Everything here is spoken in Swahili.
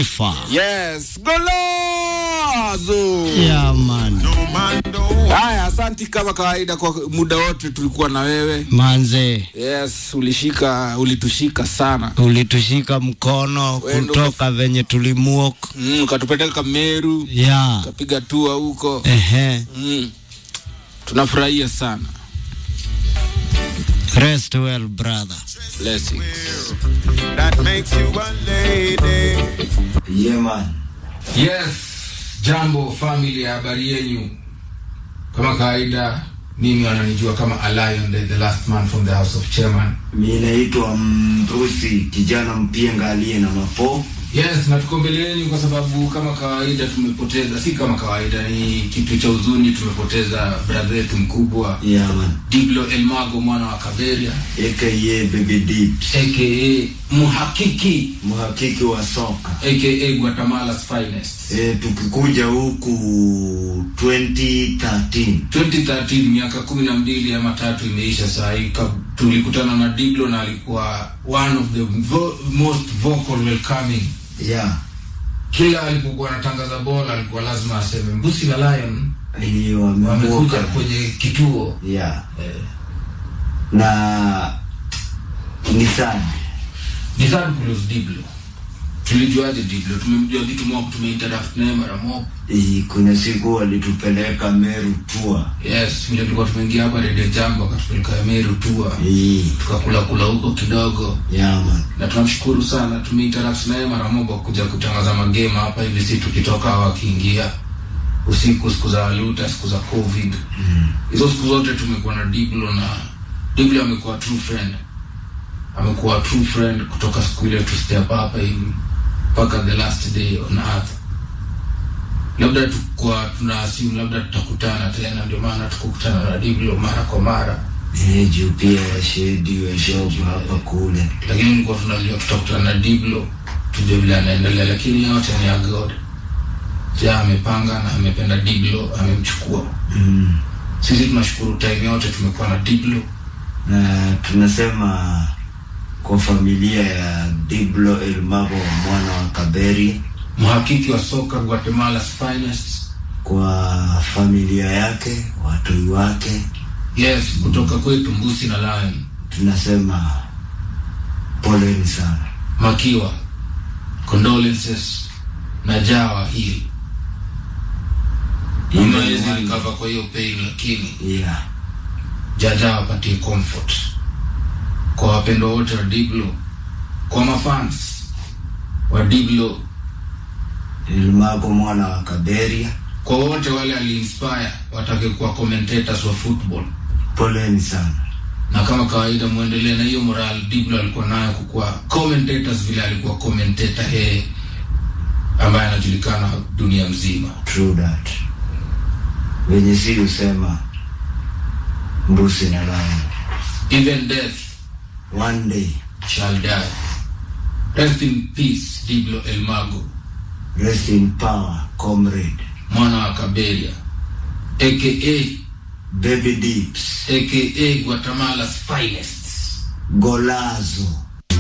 Alpha. Yes, golazo. Yeah, man. Haya, asanti kama kawaida kwa muda wote tulikuwa na wewe. Manze, Yes, ulishika ulitushika sana. ulitushika mkono Wendo kutoka venye tulimuok. Mm, ukatupeleka Meru, Yeah. ukapiga tua huko. Ehe. Mm. Tunafurahia sana. Rest well, brother. Blessings. that makes you a lady. Yeah, man. Yes, jambo family, habari yenyu? Kama kawaida, mimi wananijua kama Alion, the, the last man from the house of chairman. Mi naitwa Mbrusi, kijana mpienga aliye na mapo. Yes, na tuko mbele yenu kwa sababu kama kawaida tumepoteza, si kama kawaida, ni kitu cha huzuni, tumepoteza brother yetu mkubwa Yeah, man. Diblo Elmago mwana wa Kaberia AKA Baby Dips, aka mhakiki mhakiki wa soka. aka Guatemala's finest. E, tukikuja huku 2013 2013 miaka kumi na mbili ama tatu imeisha saa hii ka- tulikutana na Diblo na alikuwa one of the vo most vocal welcoming yeah. kila alipokuwa anatangaza bola alikuwa lazima aseme mbusi la lion Hiyo wamekuja wamevuka. kwenye kituo Yeah. eh, Na ni sad. ni sad kulose Diblo tulijuaje Diblo tumemjua vitu mob tumeinteract naye mara mob I, kuna siku walitupeleka Meru tour. yes vile tulikuwa tumeingia hapa Radio Jambo akatupeleka Meru tour I, tukakula kula huko kidogo yeah, man. na tunamshukuru sana tumeinteract naye mara moja kuja kutangaza magame hapa hivi si tukitoka wakiingia usiku siku za waluta siku za covid hizo siku zote tumekuwa na diblo na diblo amekuwa true friend amekuwa true friend kutoka siku ile tu step hapa hivi mpaka the last day on earth labda tukwa tuna assume labda tutakutana tena ndio maana tukukutana na diblo mara kwa mara Eh, juu pia ya shedi ya job hapa kule. lakini nilikuwa tunajua tutakutana na Diblo tujue vile anaendelea, lakini yote ni ya God. Ja amepanga na amependa Diblo, amemchukua. Mm. Sisi tunashukuru time yote tumekuwa na Diblo. na tunasema kwa familia ya Diblo Elmago mwana wa Kaberi, mhakiki wa soka Guatemala's finest. kwa familia yake, watoi wake, Yes, kutoka kwetu Mbusi na Lion. tunasema poleni sana. Makiwa, condolences na Jawa hii Mawezi recover kwa hiyo pain, lakini Yeah. jaja wapatie comfort kwa wapendwa wote wa Diblo, kwa mafans wa Diblo, Elmago mwana wa Kaberi, kwa wote wale aliinspire watake kuwa commentators wa football, poleni sana. na kama kawaida muendelee na hiyo moral Diblo alikuwa nayo kukuwa commentators vile alikuwa commentator yeye ambaye anajulikana dunia mzima. True that. Venye si usema mbusi na lion. Even death One day, shall die. Rest in peace Diblo Elmago, rest in power, comrade. mwana wa Kaberia aka Baby Dips, aka Guatemala's finest. Golazo.